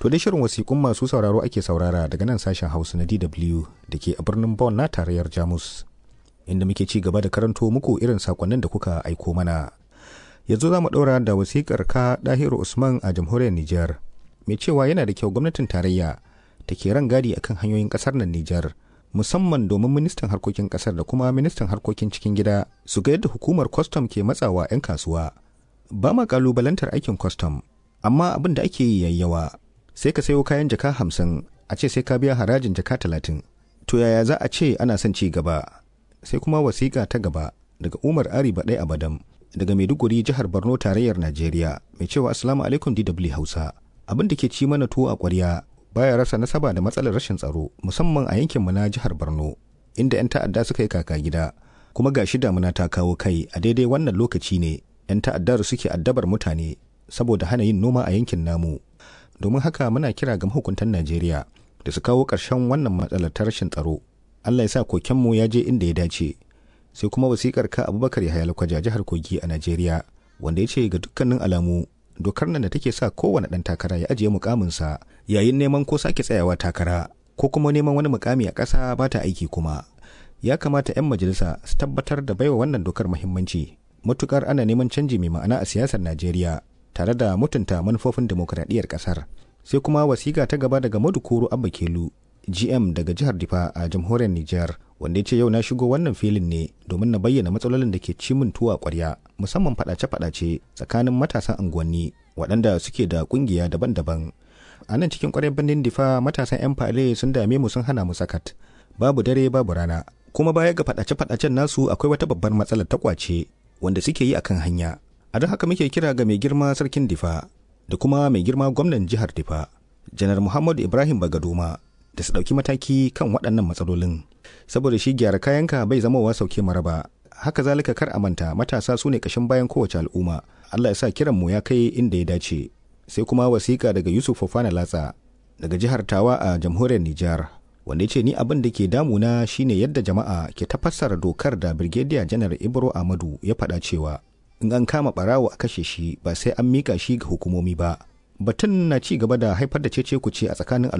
To dai shirin wasiƙun masu sauraro ake saurara daga nan sashen Hausa na DW da ke a birnin Bonn na tarayyar Jamus. Inda muke ci gaba da karanto muku irin sakonnin da kuka aiko mana. Yanzu za mu ɗaura da wasiƙar ka Dahiru Usman a jamhuriyar Nijar. Mai cewa yana da kyau gwamnatin tarayya ta ke rangadi akan hanyoyin ƙasar nan Nijar. Musamman domin ministan harkokin ƙasar da kuma ministan harkokin cikin gida su ga yadda hukumar kwastam ke matsawa 'yan kasuwa. Ba ma ƙalubalantar aikin kwastam, amma abin da ake yi yayyawa sai ka sayo kayan jaka hamsin a ce sai ka biya harajin jaka talatin to yaya za a ce ana son ci gaba sai kuma wasiƙa ta gaba daga umar ari baɗai abadam daga maiduguri jihar borno tarayyar najeriya mai cewa assalamu alaikum dw hausa abin da ke ci mana tuwo a ƙwarya baya rasa nasaba da matsalar rashin tsaro musamman a yankinmu na jihar borno inda 'yan ta'adda suka yi kaka gida kuma ga shi damuna ta kawo kai a daidai wannan lokaci ne 'yan ta'addar suke addabar mutane saboda hana yin noma a yankin namu domin haka muna kira ga mahukuntan Najeriya da su kawo ƙarshen wannan matsalar ta rashin tsaro. Allah ya sa kokenmu ya je inda ya dace. Sai kuma wasikar ka Abubakar Yahaya Lakwaja jihar Kogi a Najeriya wanda ya ce ga dukkanin alamu dokar nan da take sa kowane ɗan takara ya ajiye mukaminsa yayin neman ko sake tsayawa takara ko kuma neman wani mukami a ƙasa ba ta aiki kuma. Ya kamata 'yan majalisa su tabbatar da baiwa wannan dokar muhimmanci matukar ana neman canji mai ma'ana a siyasar Najeriya tare da mutunta manufofin demokuraɗiyyar ƙasar. Sai kuma wasiƙa ta gaba daga Madukuru Abba Kelu, GM daga jihar Difa a jamhuriyar Nijar, wanda ya ce yau na shigo wannan filin ne domin na bayyana matsalolin da ke ci min tuwa ƙwarya, musamman faɗace-faɗace tsakanin matasan unguwanni waɗanda suke da ƙungiya daban-daban. A nan cikin ƙwaryar birnin Difa matasan 'yan fale sun dame mu sun hana mu sakat. Babu dare babu rana. Kuma baya ga faɗace-faɗacen nasu akwai wata babbar matsalar ta ƙwace wanda suke yi akan hanya. a don haka muke kira ga mai girma sarkin difa da kuma mai girma gwamnan jihar difa janar muhammadu ibrahim bagadoma da su ɗauki mataki kan waɗannan matsalolin saboda shi gyara kayanka bai zamowa sauke maraba haka zalika kar a manta matasa su ne ƙashin bayan kowace al'umma allah ya sa kiranmu ya kai inda ya dace sai kuma wasiƙa daga yusuf fofana latsa daga jihar tawa a jamhuriyar nijar wanda ya ce ni abin da ke damuna shine yadda jama'a ke tafassara dokar da birgediya janar ibro amadu ya faɗa cewa in an kama barawo a kashe shi ba sai an mika shi ga hukumomi ba batun na ci gaba da haifar da cece kuce a tsakanin